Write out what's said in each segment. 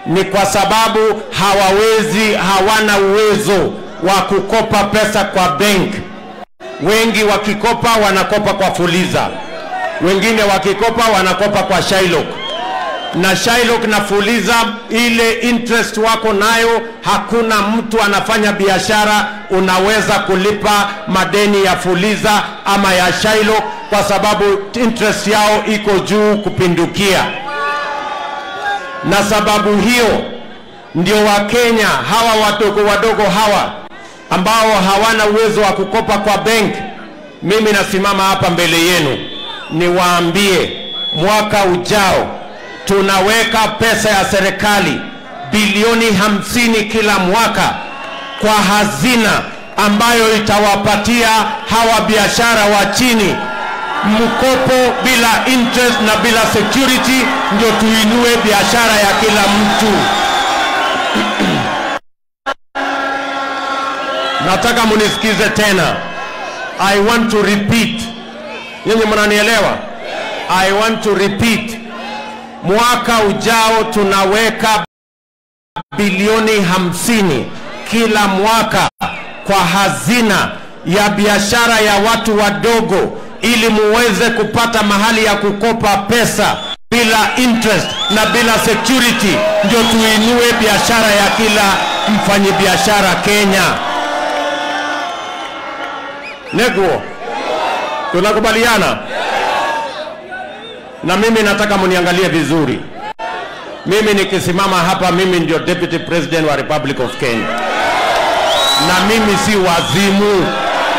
ni kwa sababu hawawezi, hawana uwezo wa kukopa pesa kwa bank. Wengi wakikopa wanakopa kwa Fuliza, wengine wakikopa wanakopa kwa Shylock na Shylock na Fuliza, ile interest wako nayo, hakuna mtu anafanya biashara unaweza kulipa madeni ya Fuliza ama ya Shylock kwa sababu interest yao iko juu kupindukia. Na sababu hiyo ndio Wakenya hawa wadogo wadogo hawa ambao hawana uwezo wa kukopa kwa bank, mimi nasimama hapa mbele yenu niwaambie, mwaka ujao tunaweka pesa ya serikali bilioni hamsini kila mwaka kwa hazina ambayo itawapatia hawa biashara wa chini mkopo bila interest na bila security, ndio tuinue biashara ya kila mtu. Nataka munisikize tena. I want to repeat. Nyinyi mnanielewa? I want to repeat. Mwaka ujao tunaweka bilioni hamsini kila mwaka kwa hazina ya biashara ya watu wadogo, ili muweze kupata mahali ya kukopa pesa bila interest na bila security, ndio tuinue biashara ya kila mfanyibiashara Kenya. Neguo, tunakubaliana? Na mimi nataka muniangalie vizuri. Mimi nikisimama hapa, mimi ndio deputy president wa Republic of Kenya, na mimi si wazimu,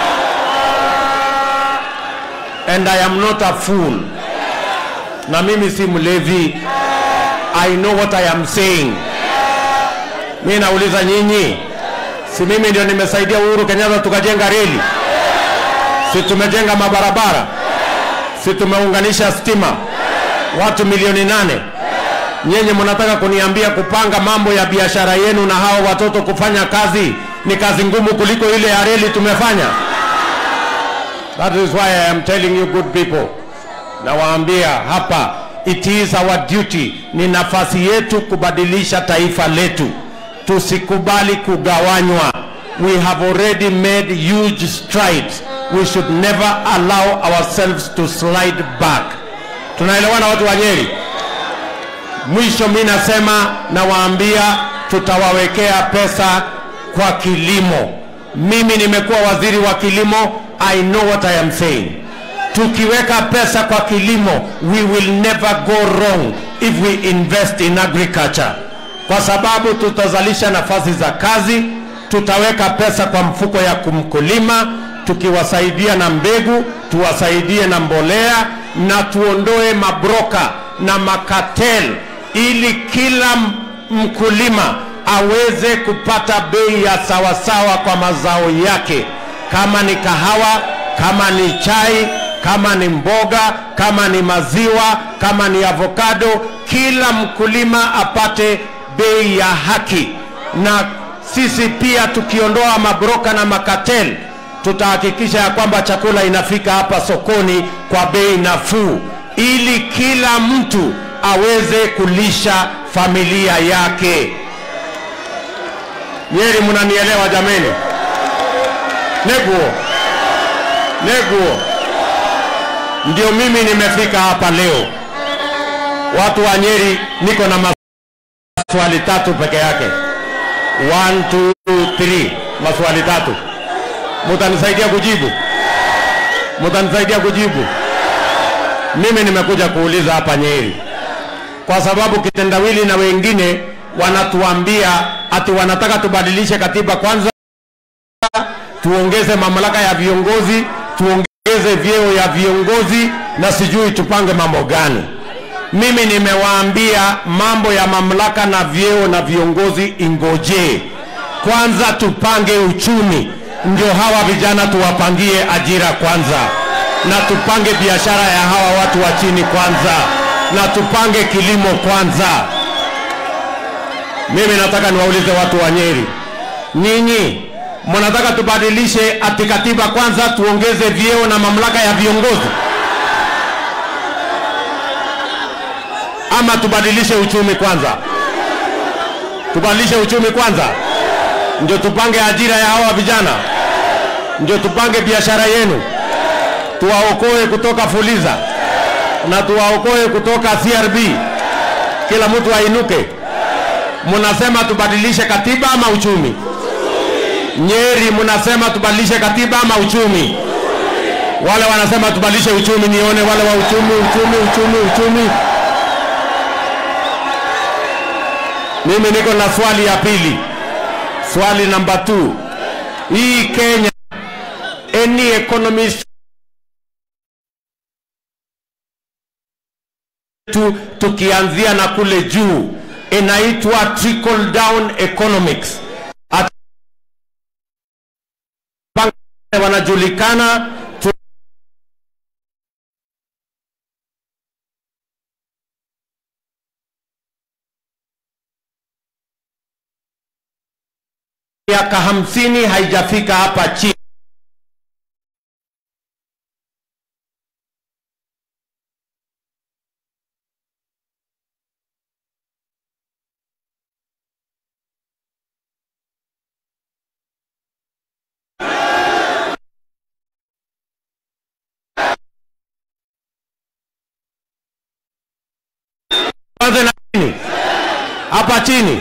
and I am not a fool, na mimi si mlevi. I know what I am saying. Mimi nauliza nyinyi, si mimi ndio nimesaidia Uhuru Kenyatta tukajenga reli? Si tumejenga mabarabara? Si tumeunganisha stima watu milioni nane? Nyinyi mnataka kuniambia kupanga mambo ya biashara yenu na hao watoto kufanya kazi ni kazi ngumu kuliko ile ya reli tumefanya? That is why I am telling you good people, nawaambia hapa, it is our duty, ni nafasi yetu kubadilisha taifa letu. Tusikubali kugawanywa. We have already made huge strides. We should never allow ourselves to slide back. Tunaelewana watu wa Nyeri? Mwisho mi nasema, nawaambia tutawawekea pesa kwa kilimo. Mimi nimekuwa waziri wa kilimo, I know what I am saying. Tukiweka pesa kwa kilimo, we will never go wrong if we invest in agriculture, kwa sababu tutazalisha nafasi za kazi, tutaweka pesa kwa mfuko ya kumkulima, tukiwasaidia na mbegu, tuwasaidie na mbolea, na tuondoe mabroka na makatel ili kila mkulima aweze kupata bei ya sawasawa kwa mazao yake, kama ni kahawa, kama ni chai, kama ni mboga, kama ni maziwa, kama ni avocado, kila mkulima apate bei ya haki. Na sisi pia tukiondoa mabroka na makatel, tutahakikisha ya kwamba chakula inafika hapa sokoni kwa bei nafuu, ili kila mtu aweze kulisha familia yake. Nyeri, mnanielewa jameni? Neguo, neguo, ndio mimi nimefika hapa leo. Watu wa Nyeri, niko na maswali tatu peke yake. One, two, three, maswali tatu. Mutanisaidia kujibu? Mutanisaidia kujibu? Mimi nimekuja kuuliza hapa Nyeri kwa sababu kitendawili na wengine wanatuambia ati wanataka tubadilishe katiba kwanza, tuongeze mamlaka ya viongozi, tuongeze vyeo ya viongozi na sijui tupange mambo gani. Mimi nimewaambia mambo ya mamlaka na vyeo na viongozi ingojee kwanza, tupange uchumi, ndio hawa vijana tuwapangie ajira kwanza, na tupange biashara ya hawa watu wa chini kwanza na tupange kilimo kwanza. Mimi nataka niwaulize watu wa Nyeri, nyinyi mnataka tubadilishe ati katiba kwanza, tuongeze vyeo na mamlaka ya viongozi, ama tubadilishe uchumi kwanza? Tubadilishe uchumi kwanza, ndio tupange ajira ya hawa vijana, ndio tupange biashara yenu, tuwaokoe kutoka Fuliza na tuwaokoe kutoka CRB. Kila mtu ainuke. Mnasema tubadilishe katiba ama uchumi? Nyeri mnasema tubadilishe katiba ama uchumi? Wale wanasema tubadilishe uchumi, nione wale wa uchumi, uchumi, uchumi, uchumi. Mimi niko na swali ya pili, swali namba 2. Hii Kenya, any economist tu, tukianzia na kule juu inaitwa trickle down economics. At wanajulikana tu miaka hamsini haijafika hapa chini. Tuanze na chini, hapa chini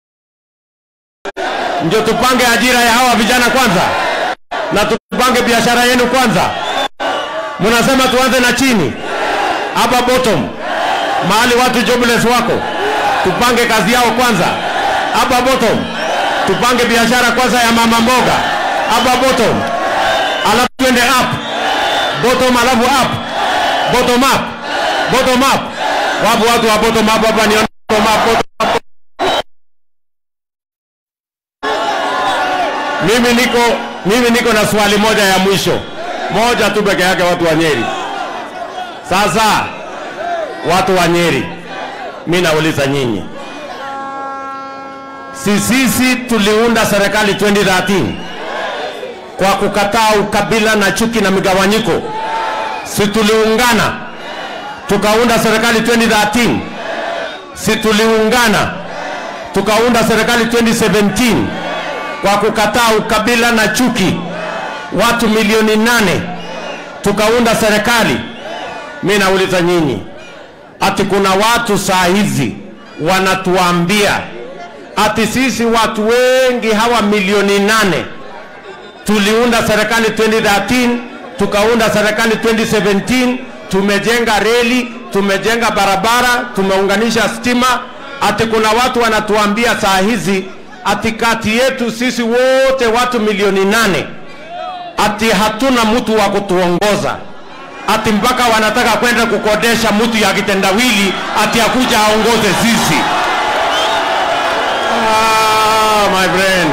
ndio tupange ajira ya hawa vijana kwanza, na tupange biashara yenu kwanza. Mnasema tuanze na chini, hapa bottom, mahali watu jobless wako, tupange kazi yao kwanza. Hapa bottom, tupange biashara kwanza ya mama mboga, hapa bottom, alafu twende up bottom, alafu up bottom up bottom up. Wapo watu wa bottom up hapa? Nione bottom up, bottom up. Mimi niko mimi niko na swali moja ya mwisho, moja tu peke yake, watu wa Nyeri. Sasa watu wa Nyeri, mimi nauliza nyinyi, si sisi tuliunda serikali 2013 kwa kukataa ukabila na chuki na migawanyiko? Si tuliungana tukaunda serikali 2013? Si tuliungana tukaunda serikali 2017 kwa kukataa ukabila na chuki, watu milioni nane tukaunda serikali. Mi nauliza nyinyi, ati kuna watu saa hizi wanatuambia ati sisi watu wengi hawa milioni nane tuliunda serikali 2013 tukaunda serikali 2017, tumejenga reli, tumejenga barabara, tumeunganisha stima. Ati kuna watu wanatuambia saa hizi ati kati yetu sisi wote watu milioni nane ati hatuna mtu wa kutuongoza, ati mpaka wanataka kwenda kukodesha mtu ya kitendawili ati akuja aongoze sisi. Ah, my friend,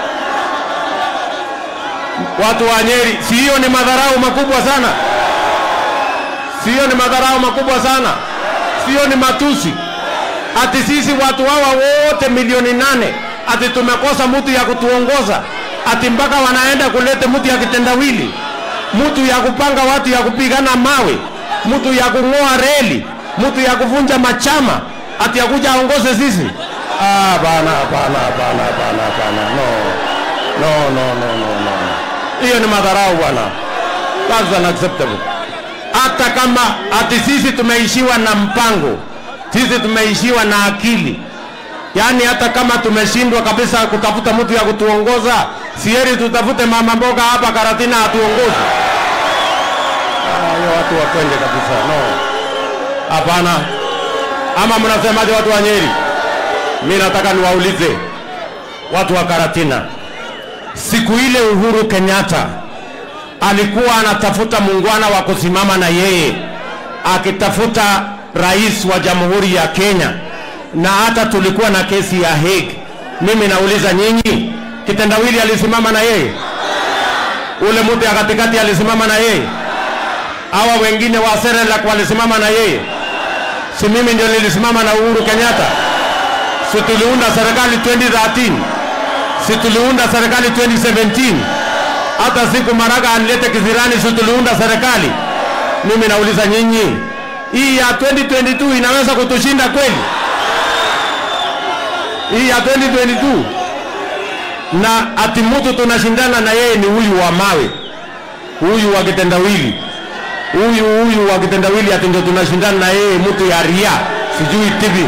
watu wa Nyeri, si hiyo ni madharau makubwa sana? Si hiyo ni madharau makubwa sana? Si hiyo ni matusi? Ati sisi watu hawa wote milioni nane ati tumekosa mtu ya kutuongoza, ati mpaka wanaenda kulete mtu ya kitendawili, mtu ya kupanga watu ya kupigana mawe, mtu ya kung'oa reli, mtu ya kuvunja machama, ati akuja aongoze sisi? Ah, bana bana bana bana bana, no no no no no no, hiyo ni madharau bwana, that's unacceptable. Hata kama ati sisi tumeishiwa na mpango, sisi tumeishiwa na akili Yaani hata kama tumeshindwa kabisa kutafuta mtu ya kutuongoza, sieri tutafute mama mboga hapa Karatina atuongoze. Ah, hiyo watu wakwende kabisa, no, hapana. Ama mnasemaje watu wa Nyeri? Mi nataka niwaulize watu wa Karatina, siku ile Uhuru Kenyatta alikuwa anatafuta muungwana wa kusimama na yeye, akitafuta rais wa Jamhuri ya Kenya na hata tulikuwa na kesi ya Hague. Mimi nauliza nyinyi, kitendawili alisimama na yeye? Ule mtu ya katikati alisimama na yeye? Hawa wengine wa Serelak walisimama na yeye? Si mimi ndio nilisimama na Uhuru Kenyatta? Si tuliunda serikali 2013? Si tuliunda serikali 2017? Hata siku Maraga anilete kizirani, si tuliunda serikali? Mimi nauliza nyinyi, hii ya 2022 inaweza kutushinda kweli? hii ya 2022 na ati mtu tunashindana na yeye ni huyu wa mawe, huyu wa kitendawili, huyu huyu wa kitendawili, ati ndio tunashindana na yeye, mtu ya ria sijui tibi.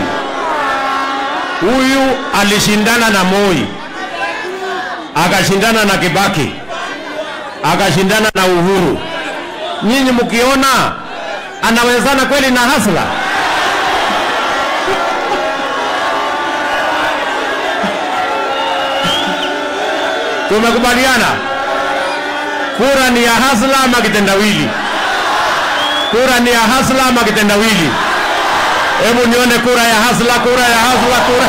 Huyu alishindana na Moi, akashindana na Kibaki, akashindana na Uhuru. Nyinyi mkiona anawezana kweli na Hasla? Tumekubaliana kura ni ya Hasla ama kitendawili? Kura ni ya Hasla ama kitendawili? Hebu nione kura ya Hasla, kura ya Hasla, kura.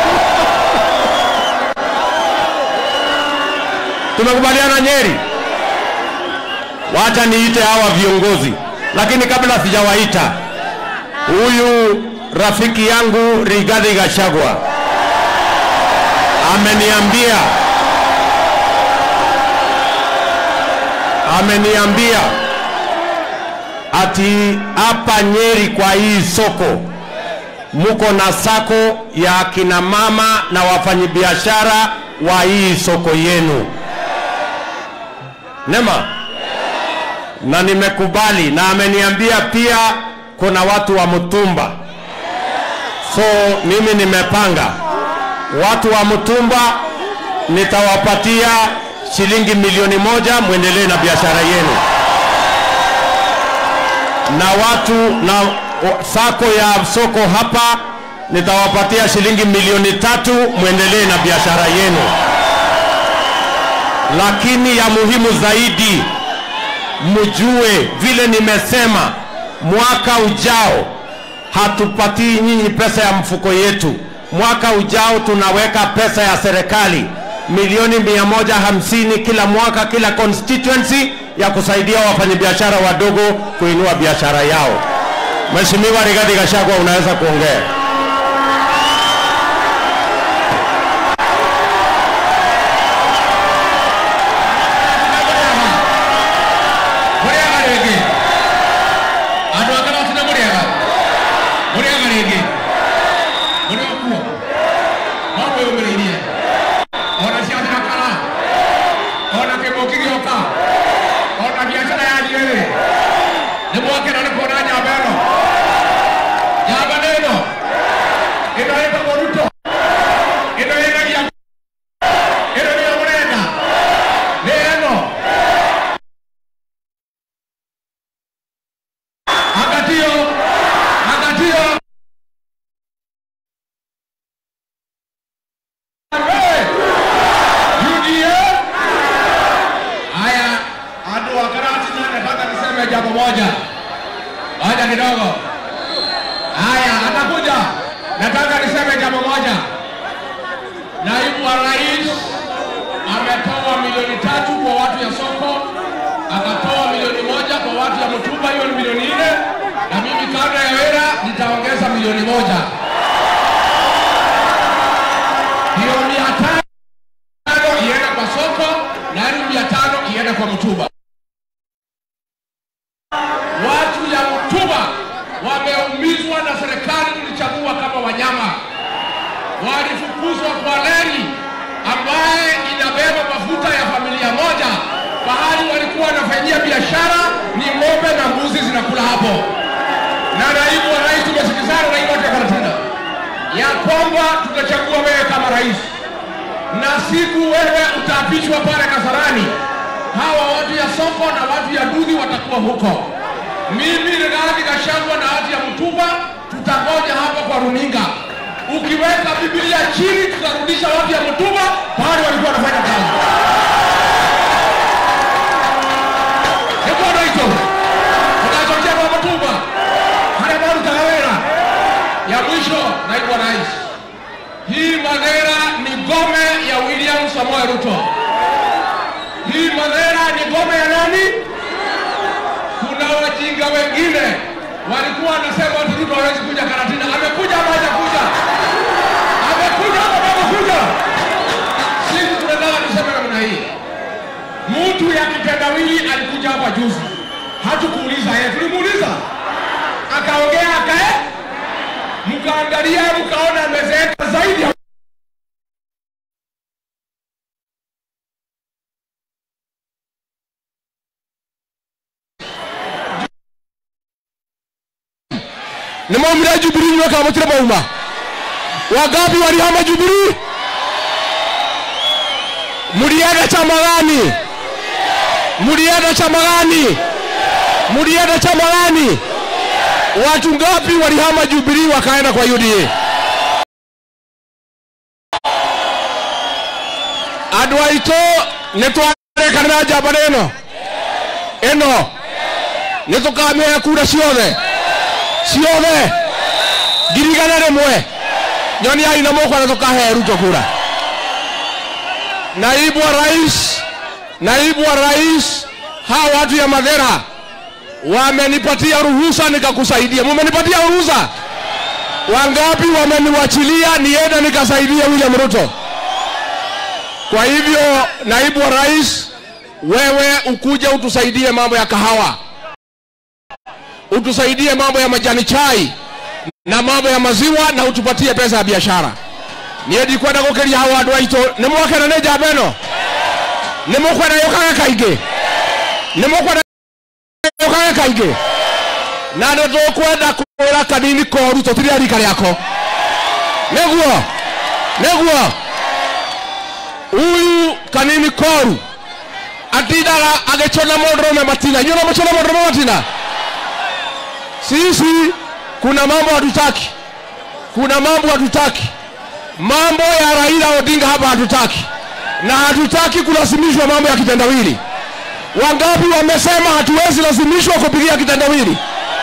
Tumekubaliana Nyeri. Wacha niite hawa viongozi, lakini kabla sijawaita, huyu rafiki yangu Rigathi Gachagua ameniambia ameniambia ati hapa Nyeri kwa hii soko muko na sako ya kina mama na wafanyabiashara wa hii soko yenu. Nema na nimekubali, na ameniambia pia kuna watu wa mtumba, so mimi nimepanga watu wa mtumba nitawapatia shilingi milioni moja mwendelee na biashara yenu, na watu na sako ya soko hapa nitawapatia shilingi milioni tatu mwendelee na biashara yenu. Lakini ya muhimu zaidi, mjue vile nimesema, mwaka ujao hatupatii nyinyi pesa ya mfuko yetu. Mwaka ujao tunaweka pesa ya serikali milioni mia moja hamsini kila mwaka kila constituency ya kusaidia wafanyabiashara wadogo kuinua biashara yao. Mheshimiwa Rigathi Gachagua, unaweza kuongea. Muriaga rĩngĩ andũ a karati nĩ mũrĩaga mũrĩaga rĩngĩ mũrĩ o kuo no mwĩyũmĩrĩirie ona ciathakara ona kĩmũki gĩoka ona biacara yanyu ĩrĩ nĩ mwakena nĩ kuona nyamba ĩno nyamba nĩ ĩno ĩno ĩtagwo ruto ĩno ĩnagia ĩno nĩyo mũrenda nĩ ĩno Angatio, angatio. Hey! UDA. Haya, adu wa Karati na nataka niseme jambo moja. Ngoja kidogo. Haya, atakuja. Nataka niseme jambo moja. Naibu wa rais ametoa milioni tatu kwa watu ya soko, akatoa milioni moja kwa watu ya mtumba, hiyo ni milioni nne, na mimi kabla ya wera nitaongeza milioni moja, hiyo mia tano iende kwa soko na hiyo mia tano iende kwa mtumba. Watu ya mtumba wameumizwa na serikali tulichagua kama wanyama walifukuzwa kwa reli ambaye inabeba mafuta ya familia moja. Pahali walikuwa wanafanyia biashara ni ng'ombe na mbuzi zinakula hapo. Na naibu wa rais, tumesikizana na hii watu ya Karatina ya kwamba tutachagua wewe kama rais, na siku wewe utaapishwa pale Kasarani, hawa watu ya soko na watu ya Dudhi watakuwa huko. Mimi Rigathi Gachagua na watu ya Mtumba tutangoja hapa kwa runinga. Ukiweka Biblia chini, tutarudisha watu ya Mtumba pahali walikuwa wanafanya kazi. Nikondo hicho tunachochea kwa Mtumba hali ambayo tutagawera. Ya mwisho, naibu wa rais, hii Madera ni ngome ya William Samoei Ruto. Hii Madera ni ngome ya nani? kuna wajinga wengine walikuwa wanasema ati Ruto hawezi kuja Karatina. Amekuja ama hajakuja? Amekuja ama hajakuja? Sisi tunataka tuseme namna hii, mtu ya kitendawili alikuja hapa juzi, hatukuuliza yeye, tulimuuliza akaongea, akae, mkaangalia, mkaona amezeeka zaidi ya nä maumire jubiri inyuä kana må tirä mauma wangapi walihama jubiri mlienda chama gani mlienda chama gani mlienda chama gani watu ngapi walihama jubilee wakaenda kwa uda andå aitå nä twarekanä njamba ä no ä no nä tå kamä he kura ciothe ciothe ngirigana rä mwe nyoniai na må kwana tå kahe ruto kura naibu wa rais naibu wa rais hawa watu ya madhera wamenipatia ruhusa nikakusaidia mumenipatia ruhusa wangapi wameniwachilia nienda nikasaidia william ruto kwa hivyo naibu wa rais wewe ukuja utusaidie mambo ya kahawa utusaidie mambo ya majani chai na mambo ya maziwa na utupatie pesa ya biashara niä ndikwenda gå kä ria hau andå aitå nä mwakena nä njamba ä no nä må kwenda yå kage kaingä nä må kwenda yå kage kaingä na nä tå kwenda kwä ra kanini koru tå tirä rika rä ako nä guo nä guo huyu kanini koru atindaga agä cona må ndå rå matina inyuä no må cona må ndå rå matina sisi kuna mambo hatutaki kuna mambo hatutaki mambo ya Raila Odinga hapa hatutaki, na hatutaki kulazimishwa mambo ya kitendawili. Wangapi wamesema hatuwezi lazimishwa kupigia kitendawili?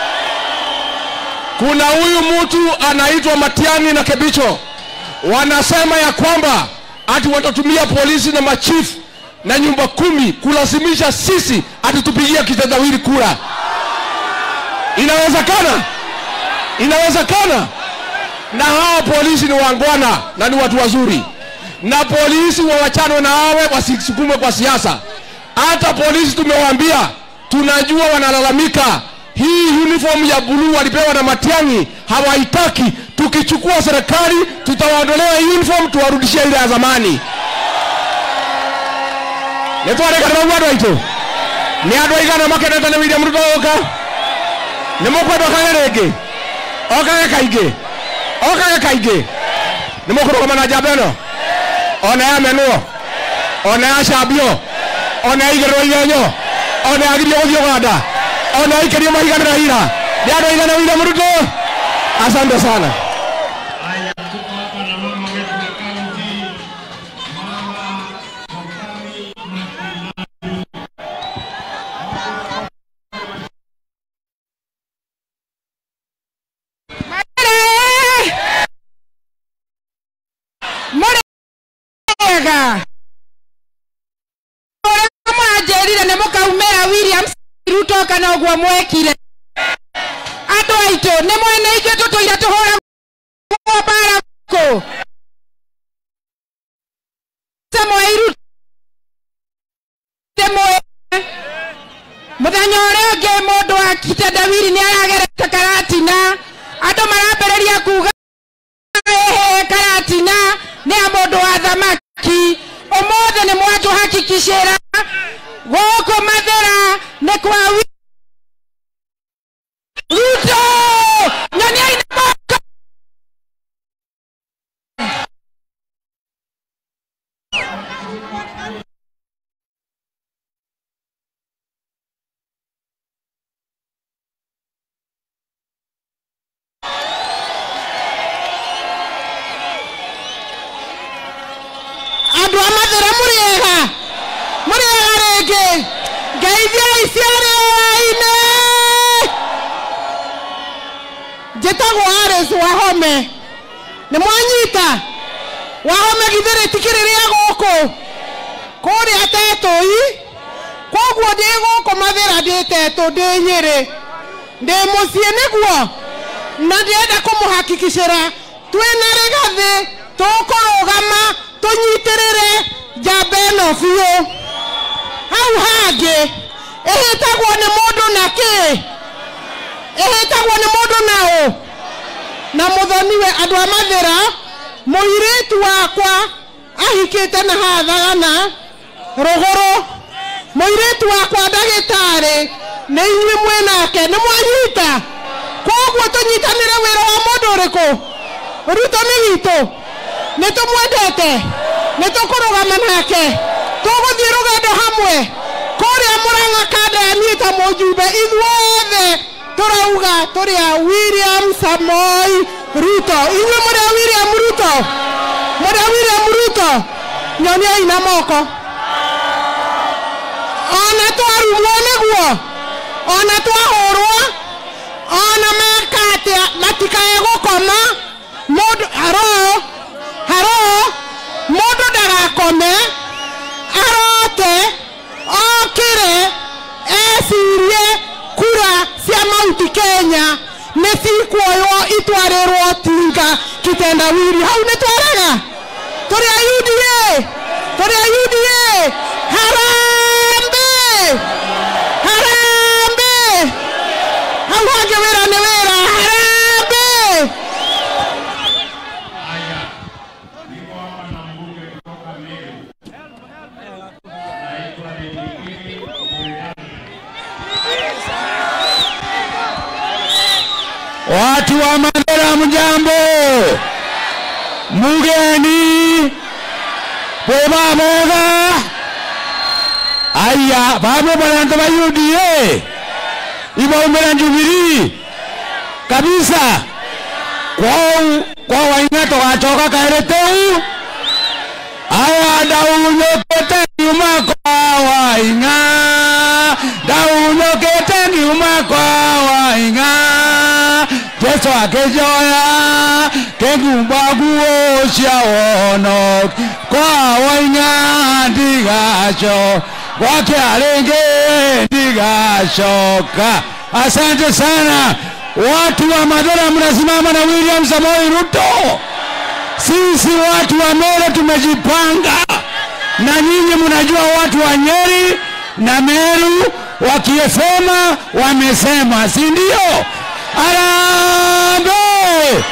Kuna huyu mtu anaitwa Matiang'i na Kebicho, wanasema ya kwamba ati watatumia polisi na machifu na nyumba kumi kulazimisha sisi atitupigia kitendawili kura. Inawezekana? Inawezekana? na hawa polisi ni wangwana na ni watu wazuri, na polisi wawachanwe na hawe wasisukumwe kwa siasa. Hata polisi tumewaambia, tunajua wanalalamika hii uniform ya buluu walipewa na Matiang'i hawaitaki. Tukichukua serikali, tutawaondolea uniform, tuwarudishie ile ya zamani. nitwarekanira guo andå aitå nä andå aigana makenete nä William Ruto oka nä mukwenda okage rä ngä okage kaingä okage kaingä nä må kå rå gama na njamba ä no ona yamenwo ona yacambio ona yaigä rä rwo igenyo ona yagirio gå thiä å ganda ona yaikärio mahiganä ra ira nä andå aigana William Ruto asante sana Haya, tuko hapa na mama wetu wa kaunti, mama Mokami Makinani. mwega ũrĩa mwanjĩrire nĩ mũkaumĩra William Ruto kana ũguo mwekire andũ aitũ nĩ mwene ithuĩ tũtũire tũhũragwo mbara kũ Samoei Ruto mwene mũthenya ũrĩa ũngĩ mũndũ wa kitendawiri nĩ aragerete karatina andũ marambĩrĩria kuga ehe karatina nĩ ya mũndũ wa thamaki ũmũthĩ nĩ mwatũhakikicĩra gũkũ mathĩra nĩ kwa Wi- Ruto nyoniai na moko andũ a mathĩra mũrĩega mũrĩega rĩngĩ ngeithiai ciarĩai-inĩ njĩtagwo Alice wahome nĩ mwanyita wahome githĩ rĩtikĩrĩ rĩa gũkũ kũrĩa tetũi koguo ndĩ gũkũ mathĩra ndĩ tetũ ndĩ nyĩrĩ ndĩ mũciĩ nĩguo na ndĩrenda kũmũhakikicĩra twĩna rĩgathĩ tũkũrũgama tũnyitĩrĩre njamba ĩno biũ hau hangĩ ĩhĩtagwo nĩ mũndũ na kĩ ĩhĩtagwo nĩ mũndũ na ũ na mũthoniwe andũ a mathĩra mũirĩtu wakwa ahikĩte na hathagana rũgũrũ mũirĩtu wakwa ndagĩtarĩ nĩ inyuĩ mwĩnake nĩ mwanyita koguo tũnyitanĩre wĩra wa mũndũ ũrĩkũ ruto nĩ witũ nĩ tũmwendete nĩ tũkũrũgama nake tũgũthiĩ rũgendo hamwe kũrĩa mũrang'a kanda ya niĩ ta mũjumbe ithuothe tũrauga tũrĩ a william samoi ruto inyuĩ mũrĩ a william ruto mũrĩ a william ruto nyoniai na moko ona twarumwo nĩguo ona twahũrwo ona meka atĩa matikae gũkoma mũndũ haro haro mũndũ ndagakome arote okĩre ecirie kura cia mauti kenya nĩ cikuoywo itwarĩrwo tinga kitendawiri hau nĩ twaraga tũrĩ a uda tũrĩ a uda harambe harambe hau hangĩ wĩra nĩ wĩra harambe Haya, niko hapa na mbunge kutoka Meru. Naitwa Dedikiri Mwirangi. Watu wa Mandera mjambo, mugeni bweba boga aya babo bantu ba UDA ibaumira Jubilee kabisa kwao kwa waina togacoka kaere teu aya ndaunyũkĩte ngiuma kwa waing'a ndaunyũkĩte ngiuma kwa waing'a jesu akĩnjoya kĩngumba nguo cia wono kwa waing'a ndigaco gwakia rĩngĩ ndigacoka asante sana watu wa madhara mnasimama na william samoi ruto sisi watu wa Meru tumejipanga, na nyinyi mnajua watu wa Nyeri na Meru wakisema wamesema, si ndio? Arambe,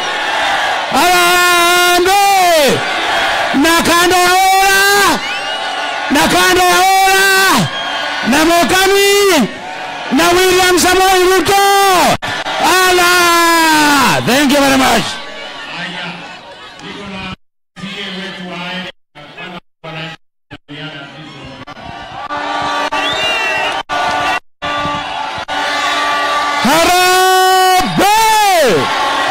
arambe na kando ya ora na kando ya ora na Mokami na William Samoei Ruto. Allah, thank you very much. Haya, niko na sie wetu wa Ae- wana- wananchi wanaiana sisi. Harambee!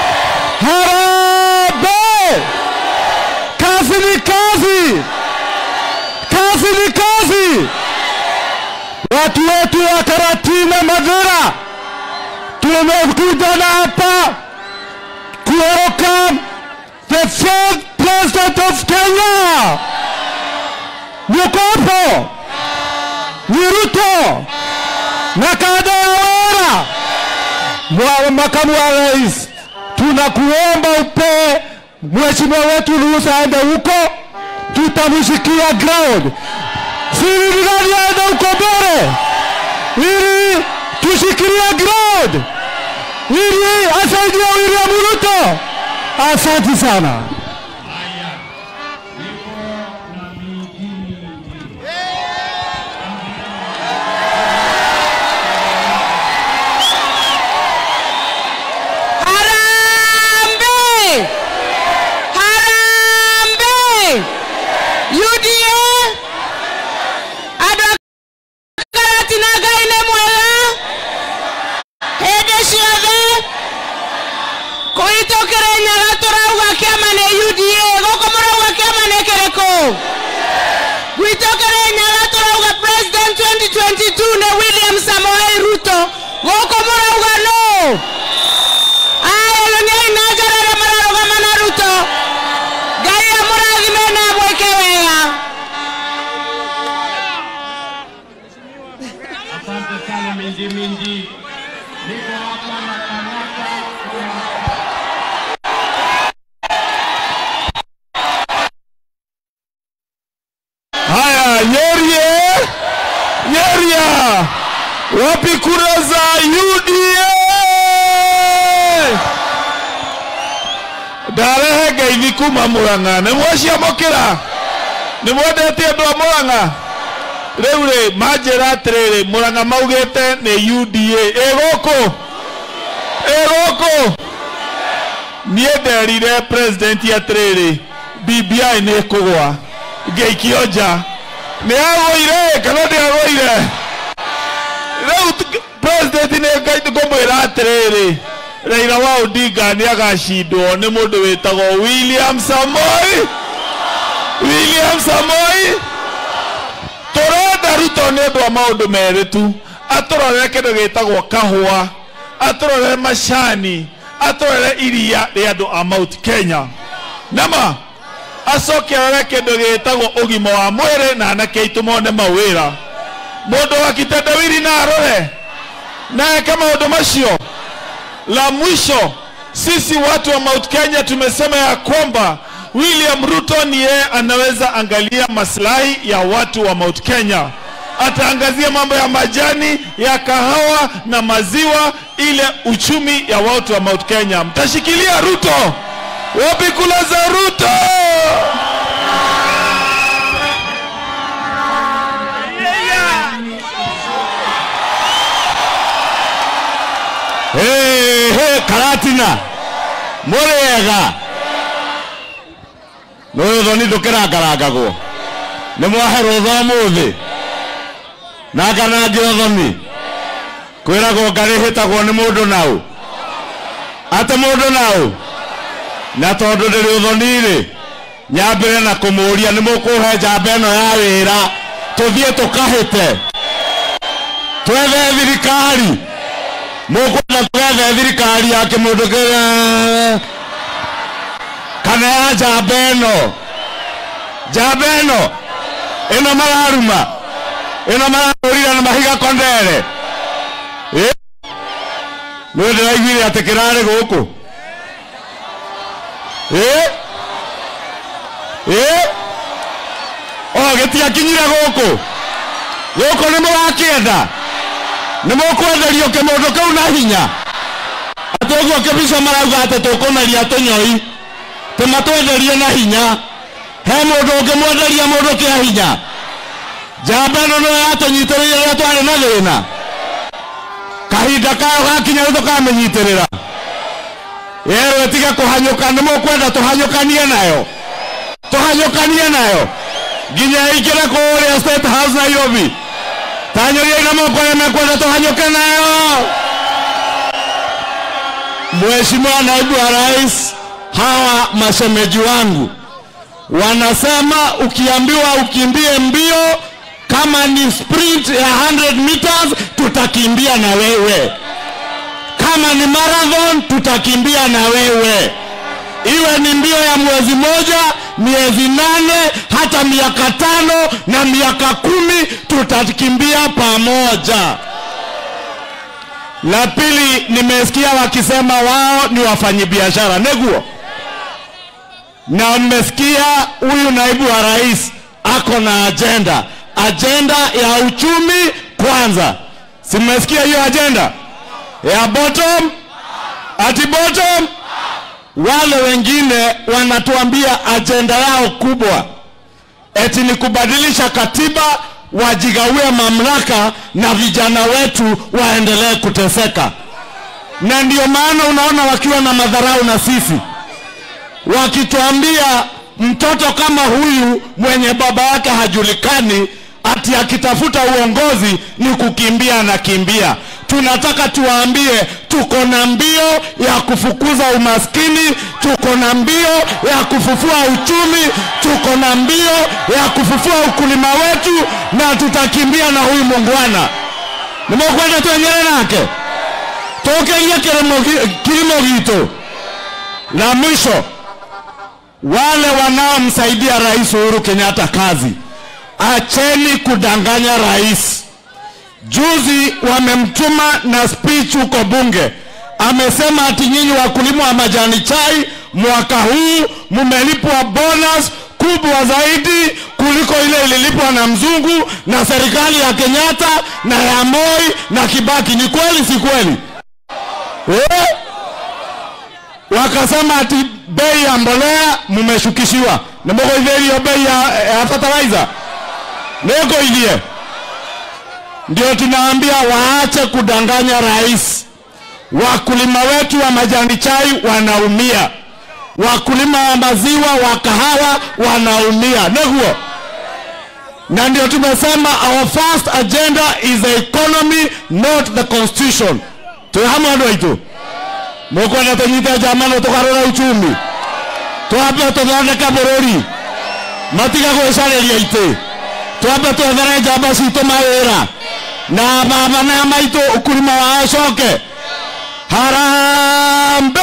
Harambee! Kazi ni kazi, kazi ni kazi. Watu wetu wa Karatina Madhira tumekuja na hapa kuwelcome the fourth president of Kenya. Yuko hapo ni Ruto na kada ya Wera Mwa- makamu wa rais, tunakuomba upe mheshimiwa wetu ruhusa aende huko, tutamshikia ground. Siri ni nani aende huko mbele, ili tushikilie ground, ili asaidie William Ruto. Asante sana. Haya, niko na miji mingi. Harambe! Harambe! UDA! Andũ a Karati na Ngai nĩ mwega hĩndĩ ciothe kũhĩtũkĩra nyaga tũrauga kĩama nĩ UDA gũkũ mũrauga kĩama nĩ kĩrĩkũ gwitũkĩra nyaga tũrauga president 2022 nĩ William Samoei Ruto gũkũ mũrauga no aya rũnyai na njarara mararũgama na ruto ngai amũrathime na mwĩke wega Asante sana Minji Minji. Niko hapa na Kanaka Haya, Nyerie, Nyeria, wapi kura za UDA? ndarehe ngeithi kuma Murang'a nĩ mwaciamũkĩra nĩ mwendete andũ a Murang'a rĩu rĩ manjĩra atĩrĩrĩ Murang'a maugĩte nĩ UDA ĩ gũkũ ĩgũkũ niĩ nderire president atĩrĩrĩ BBI nĩ ĩkũgwa ngĩikio nja nĩ agũire kana ndĩagũire rĩu t- president nĩ ngũmwĩra atĩrĩrĩ Raila wa Odinga nĩ agacindwo nĩ mũndũ wĩtagwo William Samoi William Samoi tũrenda Ruto nĩ ũndũ wa maũndũ merĩ tu atũrorere kĩndũ gĩtagwo kahũa atũrorere macani atũrorere iria rĩa andũ a Mount Kenya nama acoke arore kĩndũ gĩtagwo ũgima wa mwĩrĩ na anake aitũ mone mawĩra mũndũ wa kitendawiri na arore na eke maũndũ macio la mwisho sisi watu wa Mount Kenya tumesema ya kwamba William Ruto ni yeye anaweza angalia maslahi ya watu wa Mount Kenya. Ataangazia mambo ya majani ya kahawa na maziwa, ile uchumi ya watu wa Mount Kenya. Mtashikilia Ruto? Wapi kula za Ruto? Hey, hey, karatina mũrĩega nũyũ thoni ndũkĩrangarangagwo nĩ mwaherwo tha mũthĩ na nganangio thoni kwĩragwo ngarĩhĩtagwo nĩ mũndũ naũ atĩ mũndũ naũ na tondũ ndĩrĩ ũthoni-rĩ nyambĩre na kũmũria nĩ mũkũhe njamba ĩno ya wĩra tũthiĩ tũkahĩte twethe thirikari mũkwenda twethe thirikari ya kĩmũndũ kĩrĩa kana ya njamba ĩno njamba ĩno ĩno mararuma ĩno marahũrira na mahiga kondere Ĩ? nĩ ndĩraiguire atĩ kĩrarĩ gũkũ Ĩ? Ĩ? o gĩtiakinyire gũkũ gũkũ nĩ mũrakĩenda nĩ mũkwenderio kĩmũndũ kĩu na hinya atĩ ũguo kĩbica marauga atĩ tũkũmeria tũnyoi tĩmatwenderie na hinya he mũndũ ũngĩmwenderia mũndũ kĩa hinya njamba ĩno nĩyo yatũnyitĩrĩire rĩrĩa twarĩ na thĩna kahinda kayo gakinya rĩu tũkamĩnyitĩrĩra yerwo ĩtige kũhanyũka nĩ mũkwenda tũhanyũkanie nayo tũhanyũkanie nayo nginya ĩingĩre kũrĩa state house nairobi tanyũriai na moko arĩa mekwenda tũhanyũke nayo Mheshimiwa naibu wa rais, hawa mashemeji wangu wanasema ukiambiwa ukimbie mbio kama ni sprint ya 100 meters tutakimbia na wewe, kama ni marathon tutakimbia na wewe, iwe ni mbio ya mwezi moja, miezi nane, hata miaka tano na miaka kumi, tutakimbia pamoja. La pili, nimesikia wakisema wao ni wafanyabiashara neguo, na mmesikia huyu naibu wa rais ako na ajenda, ajenda ya uchumi kwanza. Si mmesikia hiyo ajenda ya bottom ati bottom? Wale wengine wanatuambia ajenda yao kubwa eti ni kubadilisha katiba wajigawie mamlaka na vijana wetu waendelee kuteseka, na ndio maana unaona wakiwa na madharau na sisi, wakituambia mtoto kama huyu mwenye baba yake hajulikani, ati akitafuta uongozi ni kukimbia na kimbia. Tunataka tuwaambie tuko na mbio ya kufukuza umaskini, tuko na mbio ya kufufua uchumi, tuko na mbio ya kufufua ukulima wetu, na tutakimbia na huyu muungwana. Nimekwenda twenyere nake tukerie kilimo gi- kilimo gitu. La mwisho, wale wanaomsaidia Rais Uhuru Kenyatta kazi, acheni kudanganya rais. Juzi wamemtuma na speech huko bunge, amesema ati nyinyi wakulima wa majani chai mwaka huu mmelipwa bonus kubwa zaidi kuliko ile ililipwa na mzungu na serikali ya Kenyatta na ya Moi na Kibaki. Ni kweli si kweli eh? Wakasema ati bei ya mbolea mmeshukishiwa, nimugoithĩrio bei ya, ya fertilizer nĩngũithie ndio tunaambia waache kudanganya rais. wakulima wetu wa majani chai wanaumia, wakulima wa maziwa wa kahawa wanaumia, niguo na ndio tumesema our first agenda is the economy not the constitution twi hamwe andu aitu mukwenda tunyite njamano tugarura uchumi twambe tuthondeke bururi matiga gwicariria iti twambe twethere njamba citũ mawĩra na baba na maitũ ukulima wao coke harambe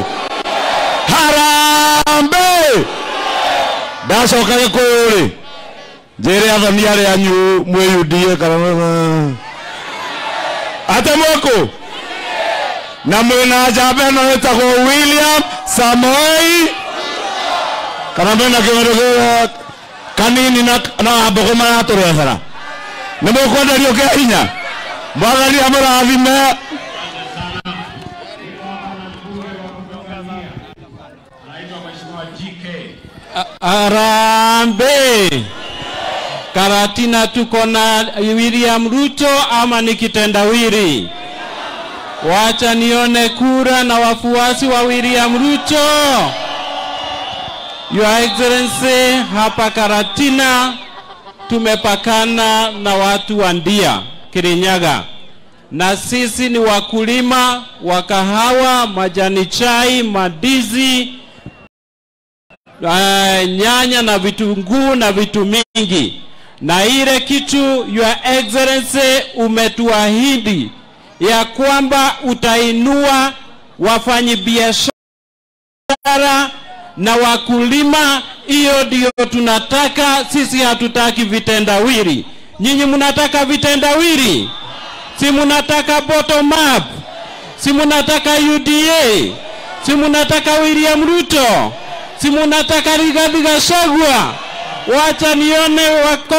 harambe ndacoka gĩkũyũ-rĩ njĩre athoni arĩa anyu mwĩyundie kana ate mwĩkũ na mwĩna njamba ĩno ĩtagwo william samoei kana mwĩna kĩmero kĩa kanini na na mbogo maratũrehera nĩ mũkwenderio kĩa hinya mwathani amũrathime Anaitwa Mheshimiwa GK. Arambe. Karatina tuko na William Ruto ama ni kitendawili? Wacha nione kura na wafuasi wa William Ruto. Your Excellency, hapa Karatina tumepakana na watu wa Ndia, Kirinyaga, na sisi ni wakulima wa kahawa, majani chai, madizi uh, nyanya na vitunguu na vitu mingi, na ile kitu Your Excellency umetuahidi ya kwamba utainua wafanyibiashara na wakulima. Hiyo ndio tunataka sisi, hatutaki vitendawili. Nyinyi mnataka vitendawili, si mnataka bottom up, si mnataka UDA, si mnataka William Ruto, si mnataka Rigathi Gachagua. Wacha nione wako.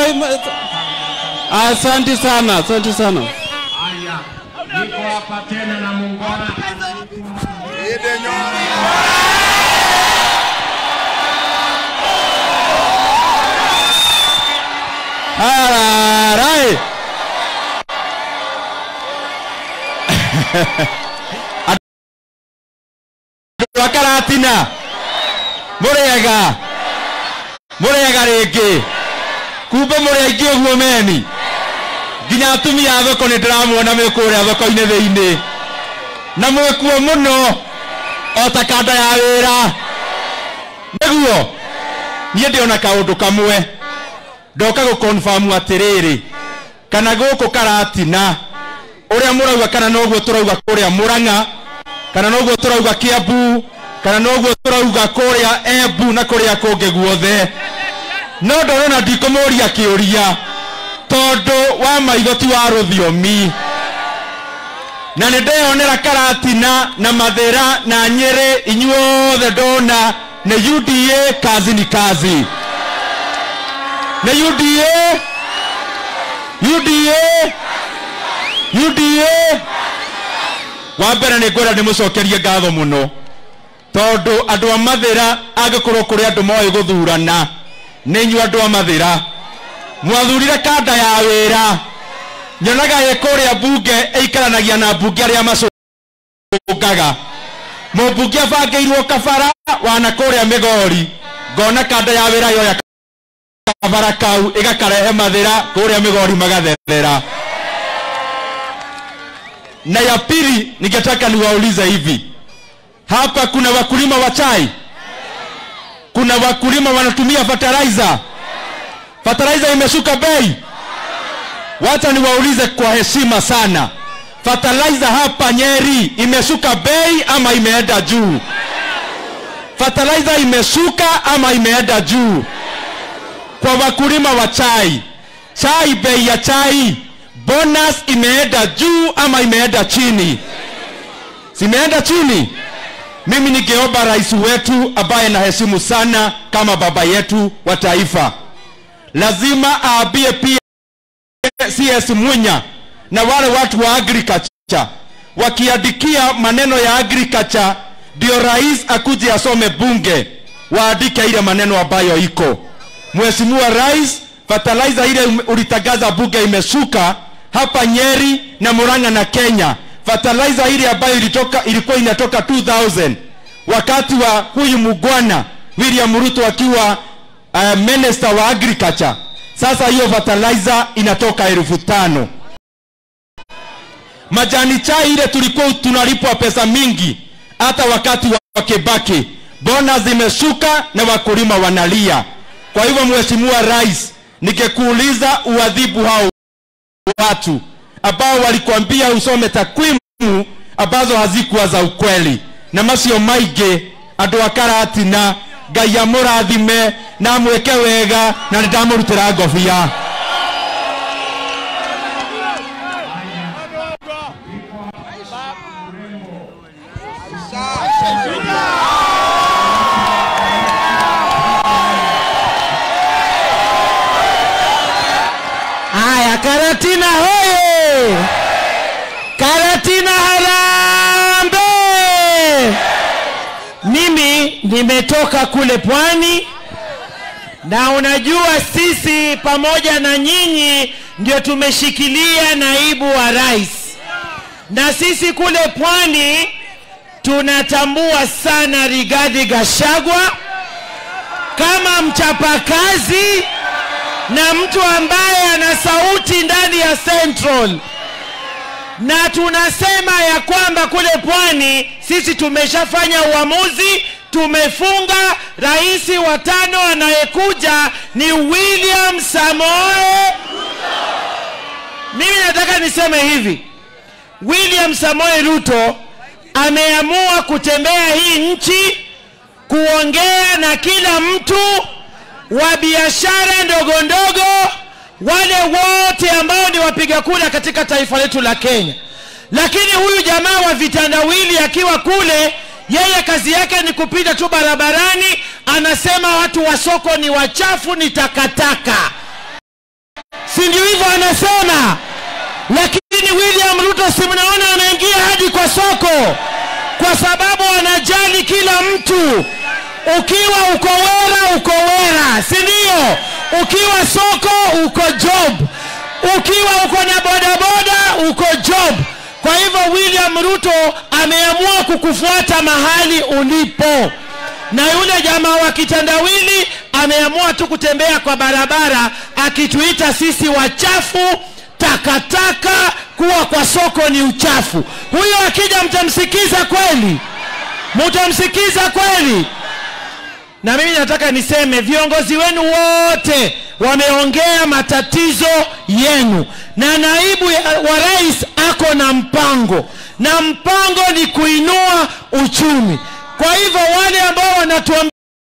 Asante sana, asante sana. Haya, niko hapa tena na muungwana Hararai. Andũ a Karatina mũrĩega mũrĩega rĩngĩ kumbe mũrĩ aingĩ ũguo meni nginya atumia a thoko nĩ ndĩramuona me kũrĩa thoko-inĩ thĩinĩ na mwĩkuo mũno o ta kanda ya wĩra nĩguo niĩ ndĩona kaũndũ kamwe ndoka gå confirm atiriri kana gũkũ karatina ũrĩa mũrauga kana noguo tũrauga kũrĩa mũrang'a kana noguo tũrauga kĩambu kana noguo tũrauga kũrĩa embu na kũrĩa kũngĩ guothe no ndorona ndikũmũria kĩũria tondũ wa maitho ti wa rũthiomi na nĩ ndeyonera karatina na mathĩra na nyĩrĩ inyuothe ndona nĩ uda kazi ni kazi na UDA UDA UDA wa mbere nĩ ngwenda ndĩmũcokerie ngatho mũno tondũ andũ a mathĩra angĩkorwo kũrĩ andũ moĩ gũthurana nĩ inyuĩ andũ a mathĩra mwathurire kanda ya wĩra nyonaga ĩ kũrĩa mbunge ĩikaranagia na mbunge arĩa macũngaga mũmbunge abangĩirwo kabara wana kũrĩa mĩgori ngona kanda ya wĩra yoya kabara kau igakarehe mathira kuria migori magatherera na ya pili ningetaka niwaulize hivi hapa kuna wakulima wa chai kuna wakulima wanatumia fertilizer fertilizer imeshuka bei wacha niwaulize kwa heshima sana fertilizer hapa nyeri imeshuka bei ama imeenda juu fertilizer imeshuka ama imeenda juu kwa wakulima wa chai chai bei ya chai bonus imeenda juu ama imeenda chini zimeenda chini mimi ningeomba rais wetu ambaye naheshimu sana kama baba yetu wa taifa lazima aambie pia cs munya na wale watu wa agriculture wakiandikia maneno ya agriculture ndio rais akuje asome bunge waandike ile maneno ambayo iko Mheshimiwa Rais, fertilizer ile ulitangaza bunge imeshuka hapa Nyeri na Murang'a na Kenya. fertilizer ile ambayo ilitoka ilikuwa inatoka 2000 wakati wa huyu mugwana William Ruto akiwa uh, minister wa agriculture. Sasa hiyo fertilizer inatoka elfu tano. Majani chai ile tulikuwa tunalipwa pesa mingi, hata wakati wa Kibaki bona zimeshuka na wakulima wanalia. Kwa hivyo, Mheshimiwa Rais, ningekuuliza uadhibu hao watu ambao walikwambia usome takwimu ambazo hazikuwa za ukweli na macio maingĩ andũ a karatina ngai amũrathime na amwĩke wega na nĩ ndamũrutĩra ngobia Haya, Karatina hoye! Karatina harambe! Mimi nimetoka kule pwani, na unajua sisi pamoja na nyinyi ndio tumeshikilia naibu wa rais, na sisi kule pwani tunatambua sana Rigathi Gachagua kama mchapakazi na mtu ambaye ana sauti ndani ya Central, na tunasema ya kwamba kule pwani sisi tumeshafanya uamuzi, tumefunga. Rais wa tano anayekuja ni William Samoe. Mimi nataka niseme hivi, William Samoe Ruto ameamua kutembea hii nchi kuongea na kila mtu wa biashara ndogo ndogo, wale wote ambao ni wapiga kura katika taifa letu la Kenya. Lakini huyu jamaa wa vitandawili akiwa kule, yeye kazi yake ni kupita tu barabarani, anasema watu wa soko ni wachafu, ni takataka, si ndio hivyo anasema? Lakini William Ruto si mnaona anaingia hadi kwa soko, kwa sababu anajali kila mtu ukiwa uko wera uko wera si ndio ukiwa soko uko job ukiwa uko na bodaboda uko job kwa hivyo william ruto ameamua kukufuata mahali ulipo na yule jamaa wa kitandawili ameamua tu kutembea kwa barabara akituita sisi wachafu takataka kuwa kwa soko ni uchafu huyo akija mtamsikiza kweli mtamsikiza kweli na mimi nataka niseme viongozi wenu wote wameongea matatizo yenu, na naibu ya- wa rais ako na mpango, na mpango ni kuinua uchumi. Kwa hivyo wale ambao wanatuambia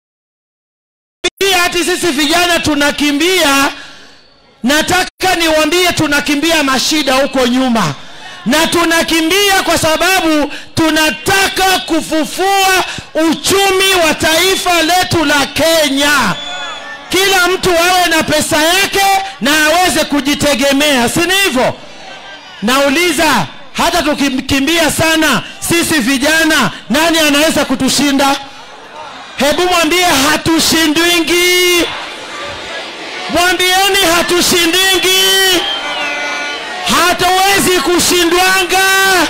hati sisi vijana tunakimbia, nataka niwaambie tunakimbia mashida huko nyuma na tunakimbia kwa sababu tunataka kufufua uchumi wa taifa letu la Kenya. Kila mtu awe na pesa yake na aweze kujitegemea, si ni hivyo? Nauliza, hata tukikimbia sana sisi vijana, nani anaweza kutushinda? Hebu mwambie hatushindwingi, mwambieni hatushindingi hatuwezi kushindwanga,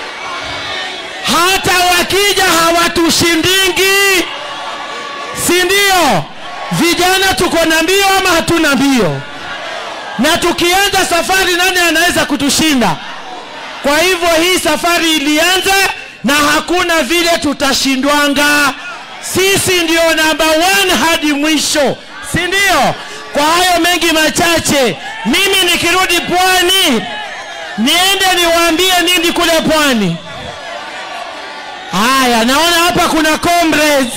hata wakija hawatushindingi, si ndio? Vijana tuko na mbio ama hatuna mbio? Na tukianza safari, nani anaweza kutushinda? Kwa hivyo hii safari ilianza na hakuna vile tutashindwanga. Sisi ndio namba one hadi mwisho, si ndio? Kwa hayo mengi machache, mimi nikirudi pwani niende niwaambie nini kule pwani? Haya, naona hapa kuna comrades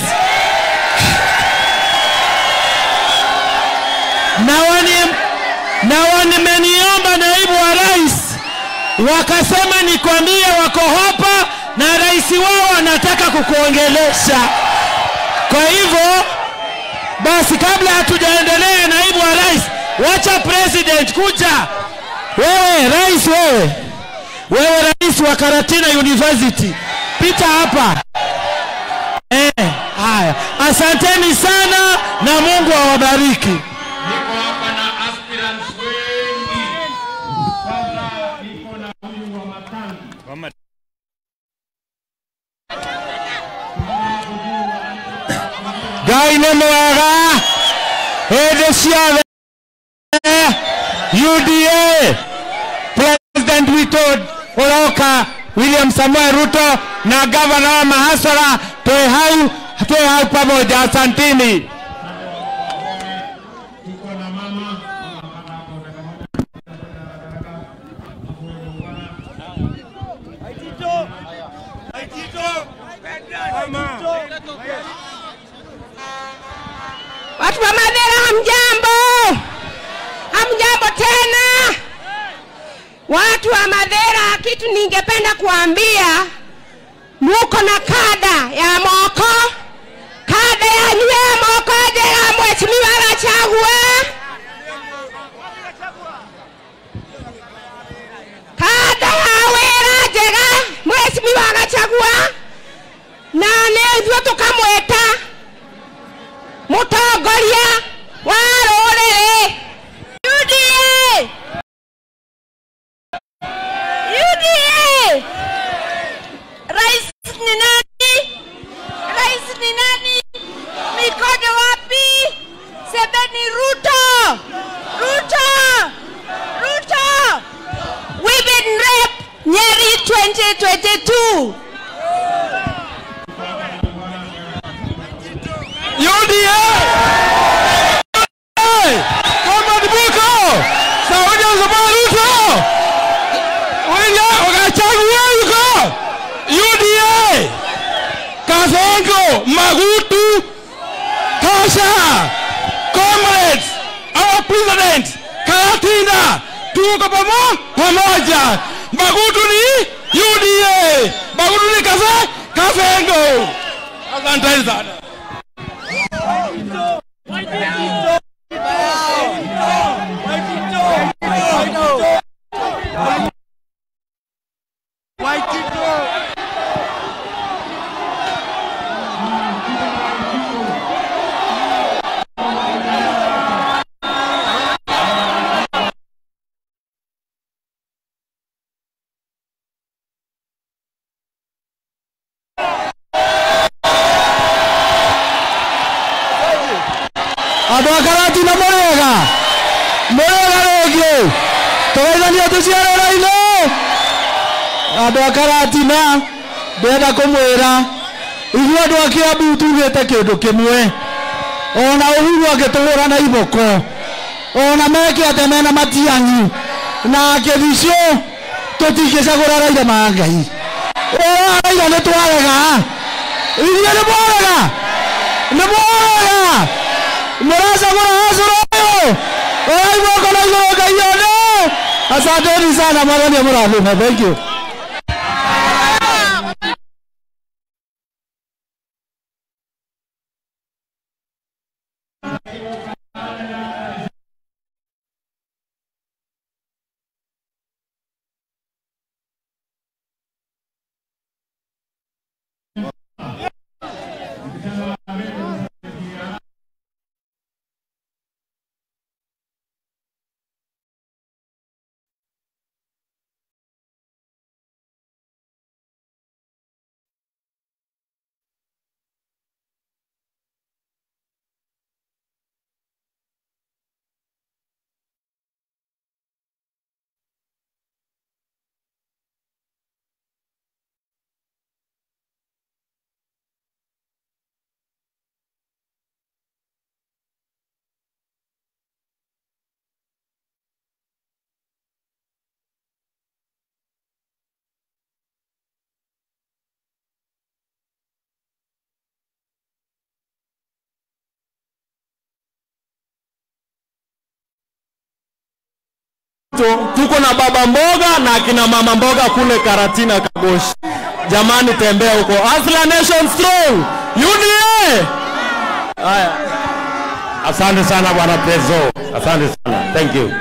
na wani na wanimeniomba naibu wa rais, wakasema nikwambie wako hapa na rais wao anataka kukuongelesha. Kwa hivyo basi, kabla hatujaendelea, naibu wa rais, wacha president kuja wewe rais, wewe wewe rais wa Karatina University, pita hapa eh. Haya, asanteni sana na Mungu awabariki. Niko hapa na aspirants wengi. Sasa niko na huyu wa Matangi. hĩndĩ ciothe UDA president witũ ũroka William Samoei Ruto na gavana wa Mahasara twĩ hau twĩ hau pamoja asantini tuko na mama Watu wa Madera hamjambo, hamjambo tena. Watu wa Madera, kitu ningependa kuambia, muko na kada ya moko, kada ya nywe moko jega mheshimiwa Gachagua, kada ya wera jega mheshimiwa Gachagua, na nĩ ithuĩ tũkamwĩta mũtongoria wa rũrĩrĩ UDA UDA rais ni nani rais ni nani mikono wapi sebeni Ruto Ruto Ruto women rep Nyeri 2022 UDA Comrade Buko Saudi Samoei Ruto William Gachagua yuko UDA Kasongo Magutu Kasha Comrades our president Karatina tuko pamo pamoja Magutu ni UDA Magutu ni Kase Kasengo Asanteni sana andå a karati na må rä ega må rä ega rä ngä tågeithania tå ciarä-inä andå a karatina ndärenda kå mwä ra ithuä andå a kä ambu tugä te kä ndå kä mwe ona å huru angä tå hå ra na iboko ona meke ate mena matiangi na kä thicio tå tingä cagå ra raira ma ngai å raira nä twarega ithuä nä mwarega nä mwarega muracagura hacũra ũyũ ũraigua kona igũrũ ngai one asanteni sana mwathani mũrathime thank you Tu- tuko na baba mboga na akina mama mboga kule Karatina Kagoshi. Jamani, tembea huko. Asla Nation strong. UDA. Haya, Asante sana bwana Prezo, asante sana, thank you.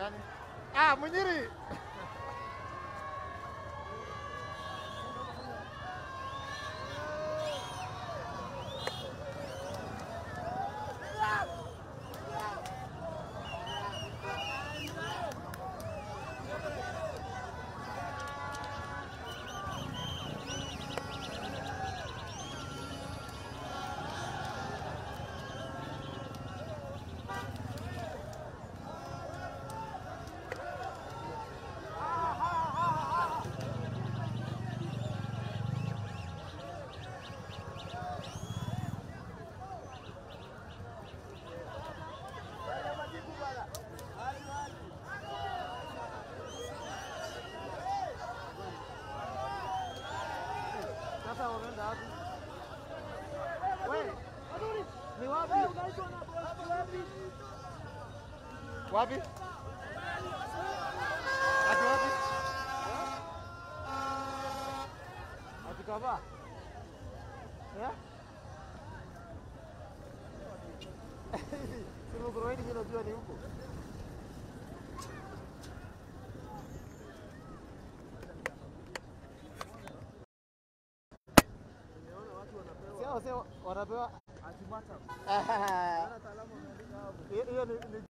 nani? Ah, Munyiri. Sasa wameenda wapi? Wewe, ni wapi? Wapi? Ati wapi? Ati kava? Eh? Sema Kuroini mimi najua ni huko. Sio sio wanapewa hiyo ni ni